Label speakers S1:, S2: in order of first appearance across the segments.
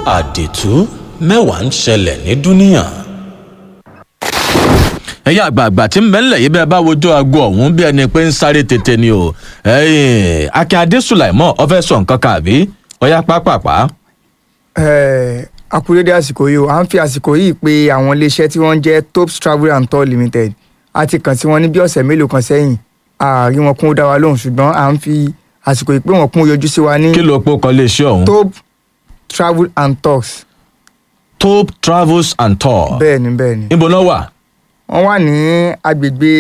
S1: àdìtú mẹ́wàá ń ṣẹlẹ̀ ní dúníà.
S2: ẹ̀yin àgbààgbà tí ń bẹ ńlẹ̀ yìí bẹ́ẹ̀ bá wojú aago ọ̀hún bí ẹni pé ń sáré tètè ni o ẹ̀yin akin adé sùlàìmọ́ ọ fẹ́ sọ nǹkan kàbí ọ̀yá pápápá.
S3: Eh, akúrédé àsìkò yìí o à ń fi àsìkò yìí pé àwọn iléeṣẹ́ tí wọ́n jẹ́ tops travel and tour limited a ti kàn sí wọn ní bí ọ̀sẹ̀ mélòó kan sẹ́yìn ààrí wọn kún ó dá wa lóhùn ṣùgbọ́n à ń fi àsìkò yìí pé wọ́n kún ó yọjú sí wa ní
S2: kí ló pọ̀ kọ́ lè ṣe ọ̀hún.
S3: top travel and tours
S2: top travels and tour.
S3: bẹ́ẹ̀ ni bẹ́ẹ̀ ni
S2: níbo náà wà.
S3: wọ́n wà ní agbègbè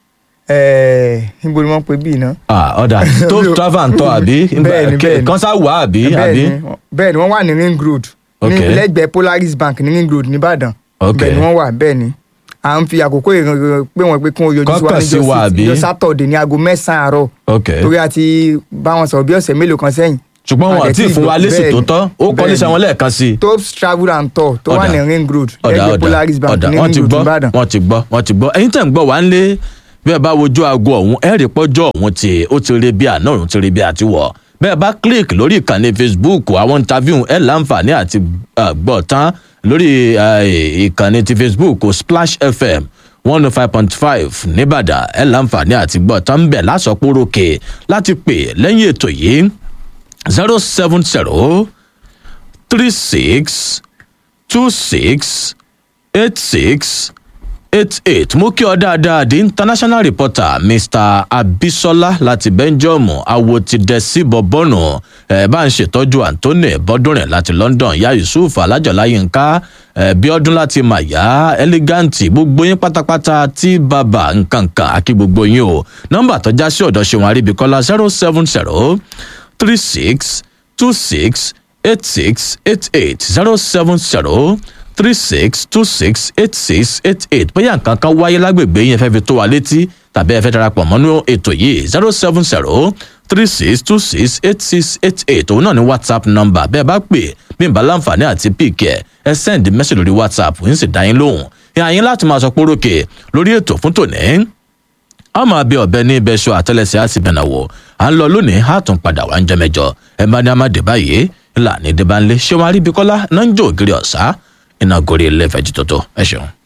S3: eh, níbo ni wọ́n pe bíi náà.
S2: Ah, ọ̀dà top travel and tour àbí
S3: Bẹ́ẹ̀ ni, bẹ́ẹ̀ ni.
S2: kan sá wà àbí àbí.
S3: bẹ́ẹ̀ ni bẹ́ẹ̀ ni wọ́n wà ní ring road ní
S2: Ok.
S3: lẹ́gbẹ̀ẹ́ polaris bank ní ring road nìbàdàn
S2: Ok.
S3: bẹ́ẹ̀ ni wọ́n wà bẹ́ẹ̀ ni à ń fi àkókò ìrìn pé wọ́n pé kí wọ́n yọjú sí wa
S2: Kọ́kàn sí wa, àbí?
S3: níjọ́ sátọ̀dẹ̀ ní aago mẹ́sàn-án àárọ̀
S2: ok
S3: torí a ti bá wọn sọ̀rọ̀ bí ọ̀sẹ̀ mélòó kan sẹ́yìn.
S2: ṣùgbọ́n wọn
S3: A dẹ̀
S2: àti
S3: tí
S2: ìfún wa
S3: gbọ́-
S2: lésì tó
S3: bẹ́ẹ̀
S2: tọ́ ó
S3: ni,
S2: kọ́
S3: bẹ́ẹ̀
S2: léṣe
S3: ni.
S2: wọn lẹ́ẹ̀kan sí i.
S3: tops travel and tour tó wà
S2: Ọ̀dà.
S3: ní ring road
S2: ọ̀dà
S3: lẹ́gbẹ̀ẹ́
S2: ọ̀dà
S3: polaris bank
S2: ọ̀dà
S3: ní
S2: wọ́n ti
S3: ring road
S2: gbọ́
S3: nìbàdàn.
S2: wọ́n ti gbọ́ wọ́n ti gbọ́ ẹ̀yin tẹ̀ ń gbọ́ wá ń lé bí ẹ bá wojú aago ọ̀hún ẹ̀ rí pọ́jọ́ ọ̀hún tí ó ti rí bí àná òun ti rí bí àti wọ̀ bẹ́ẹ̀ bá click lórí ìkànnì facebook àwọn interview ẹ̀ láǹfààní àti uh, gbọ́ tán lórí uh, ìkànnì ti facebook splash fm one oh five point five nìbàdàn ẹ̀ láǹfààní àti gbọ́ tán bẹ̀ lásọpọ̀rọ̀kè láti pè lẹ́yìn ètò yìí zero seven zero three six two six eight six eight eight mú kí ọ dáadáa di international reporter mr abisola láti belgium awo ti dẹ sí bọbọnù ẹ bá ń ṣètọjú anthony bọdúnrin láti london ya yusuf alájọlá yínká ẹ bíọdún láti màyà eleganti gbogbo yín pátápátá tí bàbá nkankan àkí gbogbo yín o nọmba tó já sí ọdọ ṣẹwọn àríbíkọlá zero seven zero three six two six eight six eight eight zero seven zero three six two six eight six eight eight bóyá nǹkan kan wáyé lágbègbè yẹn fẹ́ fi tó wa létí tàbí ẹ fẹ́ darapọ̀ mọ́nú ètò yìí zero seven zero three six two six eight six eight eight òun náà ní whatsapp number bẹ́ẹ̀ bá pè bí n bá láǹfààní àti píìkì ẹ̀ ẹ send message lórí whatsapp ń sì dá yín lóhùn ìhà yín láti máa sọ pórókè lórí ètò fún tòní a máa bẹ ọbẹ ní ibẹṣọ àtẹlẹsẹ àti bẹnàwò à ń lọ lónìí a tún padà wá ń jẹ mẹjọ ẹ bá ní a máa dé báyìí ńlá ní débánlé ṣé wọn aríbi kọlá náà ń jó ògiri ọ̀sá iná gorí ilé ìfẹ̀jì tótó ẹ ṣeun.